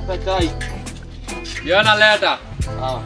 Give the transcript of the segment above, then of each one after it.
leta chai. Ndio naleta. Ah.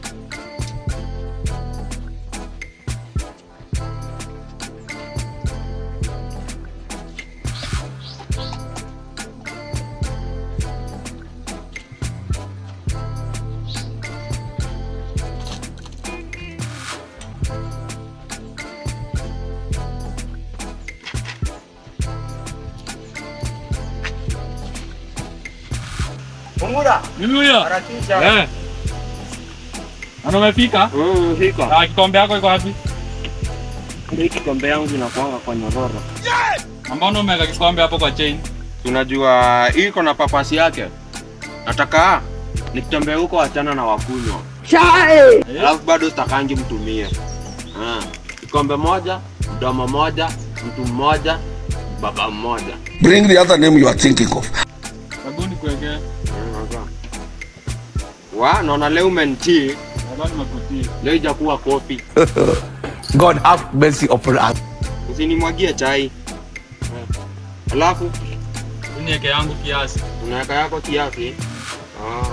Fungura. Mimi huyo. Harakisha. Eh. Ana umefika? Mm, hiko. Ah, kikombe yako iko wapi? Hii kikombe yangu inakuanga kwa nyororo. Mbona umeweka kikombe hapo kwa chain? Unajua hii iko na papasi yake. Nataka nikitembea huko achana na wakunywa. Eh? Alafu bado sitakangi mtumie. Ah, kikombe moja, mdomo moja, mtu mmoja, baba mmoja. Bring the other name you are thinking of. Sabuni kuwekea. Mm, sasa. Wa, naona leo umenitii, Nadhani nimekutii. leo ijakuwa kofi. God have mercy upon us. Usinimwagie chai. Eh. Alafu Niweke yangu kiasi. unaweka yako kiasi. Ah.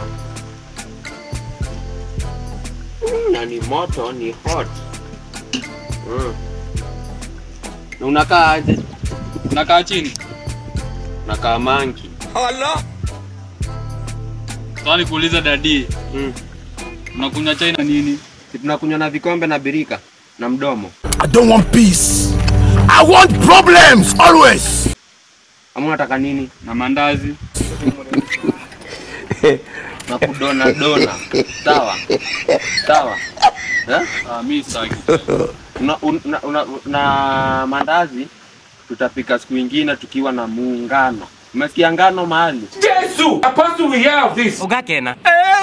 Mm, na ni moto, ni hot. Mm. Na unakaa aje? Nakaa chini. Nakaa manki. Sasa nikuuliza dadi, Mm. unakunywa chai na nini? Si tunakunywa na vikombe na birika na mdomo. I don't want peace. I want problems always. Ama unataka nini? Na mandazi. Na kudona dona. Sawa. Sawa. Eh? Ah, mimi sitaki. Una, una, una, na mandazi tutapika siku ingine tukiwa na muungano. Umesikia ngano mahali? ugakena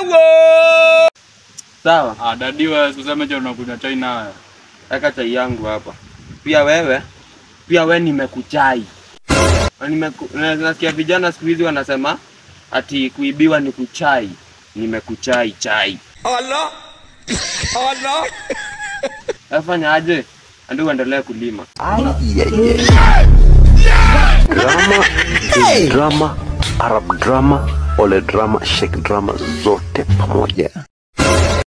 Sawa. Ah, dadi wewe usiseme je unakunywa chai nayo. Weka chai yangu hapa. Pia wewe, pia we nimekuchai. Na Nimeku, na- nasikia vijana siku hizi wanasema ati kuibiwa ni kuchai. Nimekuchai chai. Allah. Allah. Afanya aje? Ndio uendelee kulima. drama drama arab drama ole drama shek drama zote pamoja